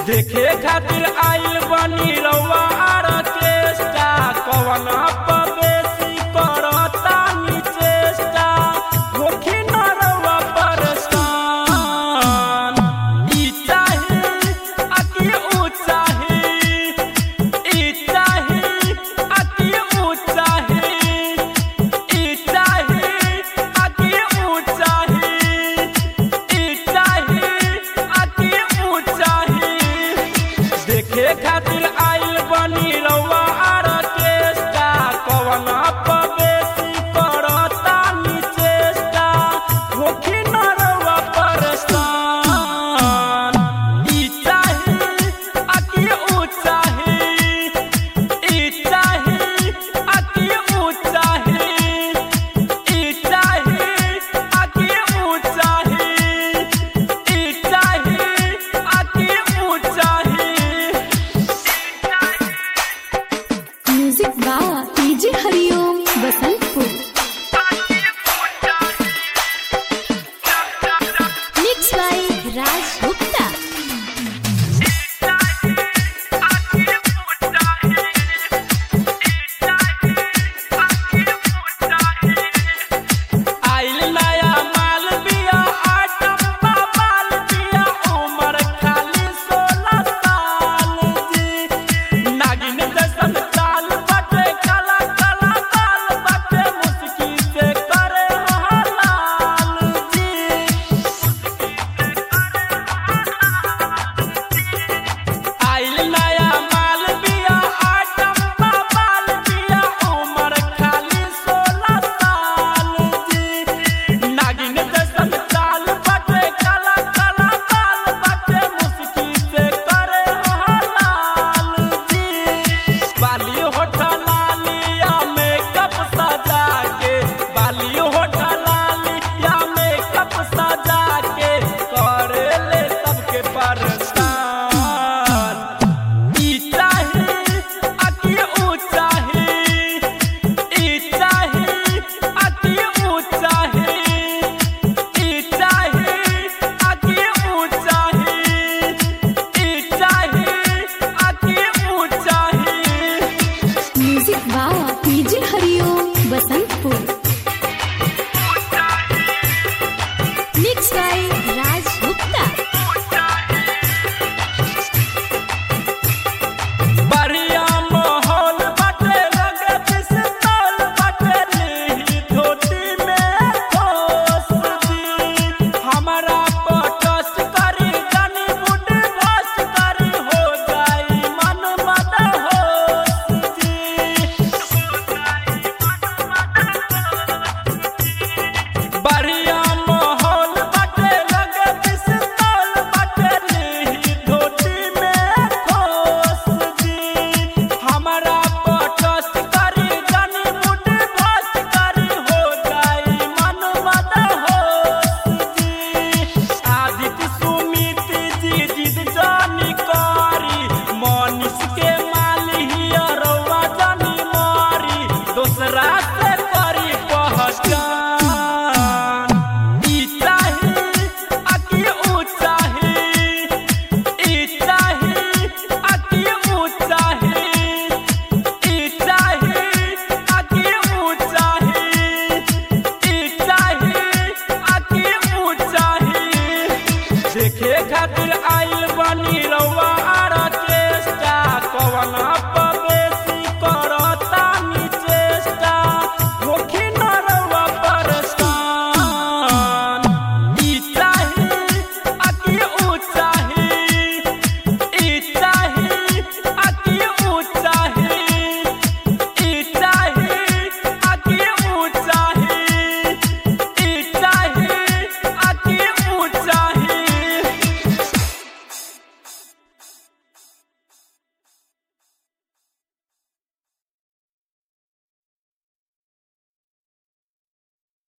देखे खातिर आइल बनी रउआ आर्केस्ट्रा कवन बेसी करता निचेष्टा होखी न रउआ परेशान ई चाही अति ऊ चाही ई चाही अति ऊ चाही ई चाही अति ऊ चाही ई चाही अति ऊ चाही देखे खातिर आइल बनी रउआ आर्केस्ट्रा कवन बेसी करता निचेष्टा होखी न रउआ परेशान ई चाही अति ऊ चाही ई चाही अति ऊ चाही ई चाही अति ऊ चाही ई चाही अति ऊ चाही म्यूजिक बा DJ Hariom Basantpur mix by Raj Gupta आइल नया माल बिया आटम्बा बाल बिया उमर खाली सोलह साल जी नागिन जैसन चाल बटे काला काला बाल बटे मुस्की से करे हलाल जी आइल नया माल बिया आटम्बा बाल बिया उमर खाली सोलह साल जी नागिन जैसन चाल बटे काला काला बाल बटे मुस्की से करे हलाल जी बाली होठलालिया मेकअप सजा के बाली होठलालिया मेकअप सजा के करे ले सबके परेशान ई चाही अति ऊ चाही ई चाही अति ऊ चाही ई चाही अति ऊ चाही ई चाही अति ऊ चाही म्यूजिक बा DJ Hariom Basantpur mix by Raj Gupta बढ़िया माहौल बाटे लगे पिस्तौल बाटे लीही धोती में ठोस दी हमारा पटस करी जनी बुढ़ भस करी हो जाई मन मद होश जी बढ़िया माहौल बाटे लगे पिस्तौल बाटे लीही धोती में ठोस दी हमारा पटस करी जनी मुठ भस करी हो जाई मन मद होश जी आदित्य सुमित जी जिद जानी करी मनीष के माली रउआ जानी मारी दोसरा से करी पहचान ई चाही अति ऊ चाही ई चाही अति ऊ चाही ई चाही अति ऊ चाही ई चाही अति ऊ चाही देखे खातिर आइल बनी रउआ